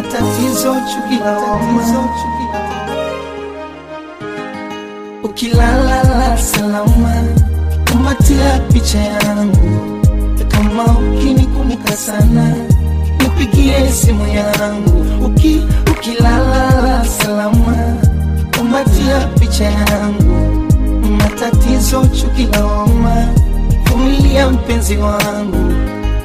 matatizo, chuki, lawama. Ukilala salama, kumbatia picha yangu, kama ukinikumbuka sana, nipigie simu yangu. Uki, ukilala salama, kumbatia picha yangu, matatizo, chuki, lawama, vumilia mpenzi wangu.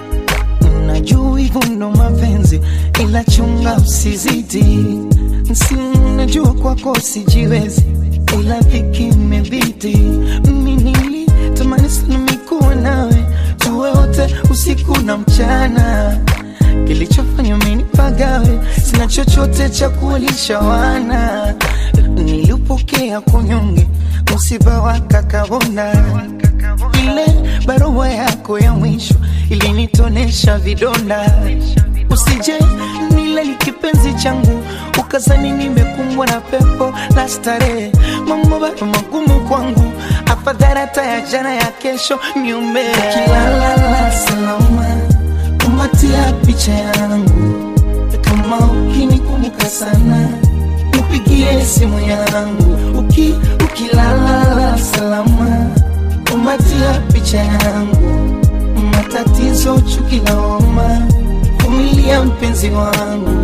Najua hivyo ndo mapenzi, ila chunga usizidi. Si najua kwako sijiwezi, ila dhiki imebidi. Mimi nilitamani sana mikuwa nawe, tuwe wote usiku na mchana. Kilichofanya mimi nipagawe, sina chochote cha kuwalisha wana. Nilipokea kunyonge, msiba wa kakabona ile barua yako ya mwisho ilinitonesha vidonda. Usije nilali kipenzi changu, ukazani nimekumbwa na pepo la starehe. Mambo bado magumu kwangu, afadhali hata ya jana ya kesho niume. Ukilala salama, kumbatia picha yangu, kama ukinikumbuka sana nipigie simu yangu. Uki, ukilala salama kumbatia picha yangu, matatizo, chuki, lawama, vumilia mpenzi wangu.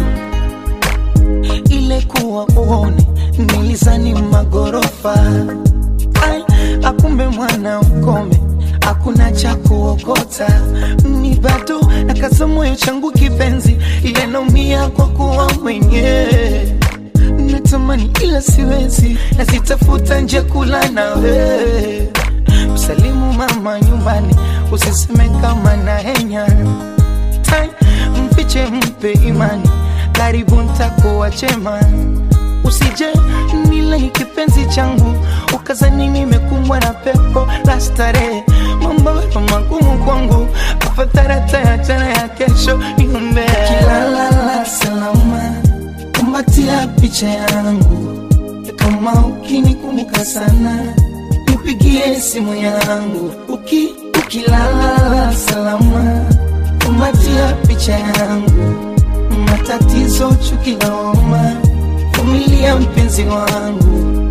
Ile kuwa uone nilizani magorofa, ai, akumbe mwana ukome, hakuna cha kuokota. Ni bado nakaza moyo changu kipenzi, ile naumia kwa kuwa mwenyewe natamani ila siwezi, nazitafuta nje kula nawe Msalimu mama nyumbani, usiseme kama na henya Tai, mfiche mpe imani, karibu ntakuwa chema. Usije nile kipenzi changu, ukazani nimekumbwa na pepo la starehe. Mambo bado magumu kwangu, afadhali hata ya jana ya kesho niombe. Ukilala salama, kumbatia picha yangu, kama ukinikumbuka sana nipigie simu yangu uki, ukilala salama, kumbatia picha yangu, matatizo, chuki, lawama, vumilia mpenzi wangu.